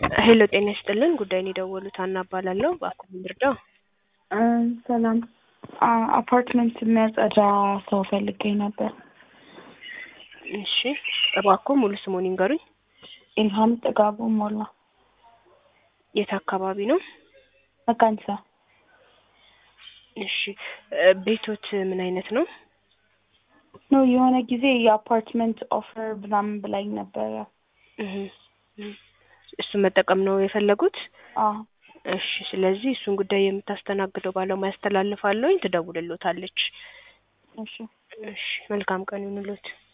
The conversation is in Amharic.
ሄሎ ጤና ይስጥልን ጉዳይን የደወሉት ሀና እባላለሁ በአኩሪ ልርዳው ሰላም አፓርትመንት የሚያጸዳ ሰው ፈልጌ ነበር። እሺ እባክዎ ሙሉ ስሙን ይንገሩኝ ኢልሃም ጥጋቡ ሞላ የት አካባቢ ነው መካኒሳ እሺ እ ቤቶት ምን አይነት ነው ነው የሆነ ጊዜ የአፓርትመንት ኦፈር ምናምን ብላኝ ነበረ። እህ እህ እሱን መጠቀም ነው የፈለጉት አዎ እሺ ስለዚህ እሱን ጉዳይ የምታስተናግደው ባለሙያ አስተላልፋለሁኝ ትደውልሎታለች እሺ እሺ መልካም ቀን ይሁንልዎት